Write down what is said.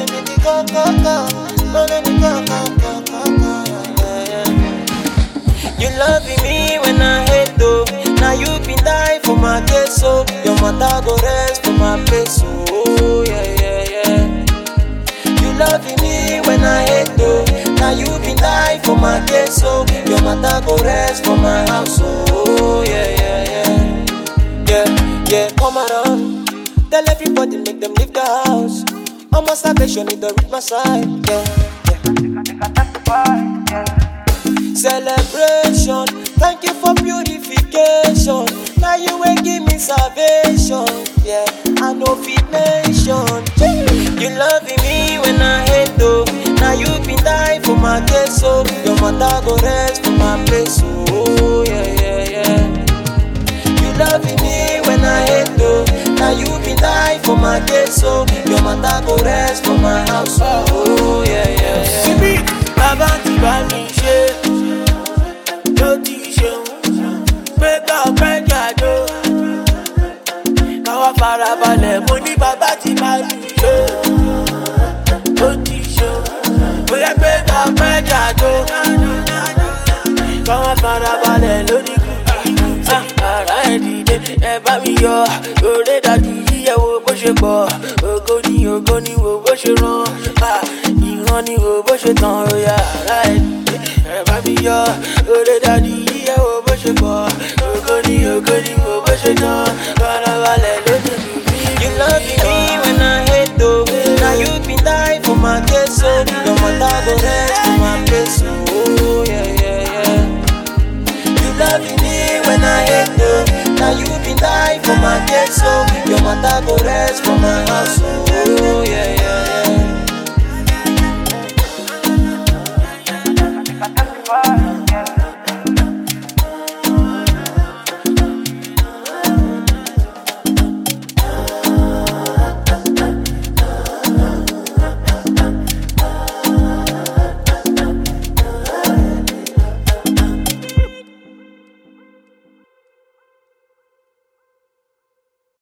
Only me the go go go, only me go go go go go. Yeah, yeah. You loving me when I hate though. Now you been die for my case, so your mother go rest for my place. Oh yeah yeah yeah. You loving me when I hate though. Now you been die for my case, so your mother go rest for my house. Oh yeah yeah yeah. Yeah yeah, come around. Tell everybody make them leave the house. Almost salvation, it don't reach my side. Yeah yeah. Celebration, thank you for purification. Now you will give me salvation. Yeah, I know fit nation. You loving me when I hate though. Now you been die for my case, so your mother go rest for my place. Oh yeah yeah yeah. You loving me when I hate though. Now you been die for my case, so your mother go rest for my house. Oh yeah yeah yeah. síbí bàbá ti bá mi ṣe ló ti ṣeun pé ká ọpẹ́ jàdó káwá farabalẹ̀ mo ní bàbá ti bá mi ṣe ló ti ṣeun bóyá pé ká ọpẹ́ jàdó káwá farabalẹ̀ lórí kùkù ara ẹ̀ dìde ẹ bá mi yọ òré dájú yíyẹ wo bó ṣe pọ̀ ògo ni ògo ni wo bó ṣe rán ah, ìran ni wo bó ṣe tàn òyà ara ẹ̀ dìde ẹ bá mi yọ òré dájú yíyẹ wo bó ṣe pọ̀ ògo ni ògo ni wo bó ṣe tàn farabalẹ̀ lójú mi. You loving me when I hate though. Now you been die for my case, so your mother go rest for my place. Oh yeah yeah yeah. You loving me when I hate though. Now you been die for my case, so